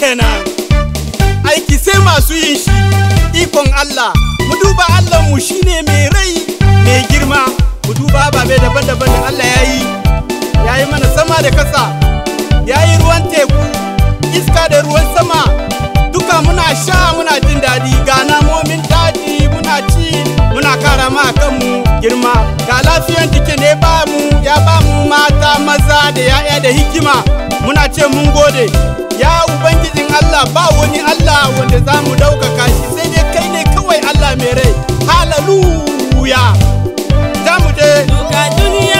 kenan aiki sai masu yin shi ikon Allah mu duba Allah mu shine mai rai mai girma mu duba ababe daban-daban da Allah ya yi ya yi mana sama da kasa ya yi ruwan teku iska da ruwan sama duka muna sha muna jin daɗi ga namomin daji muna ci muna kara ma kanmu girma ga lafiyan jiki ne ba mu ya ba mu mata maza da ya'ya da hikima muna ce mun gode ya ubangijin Allah ba wani Allah wanda za mu ɗaukaka shi sai dai kai ne kawai Allah mai rai hallelujah za mu je Duka duniya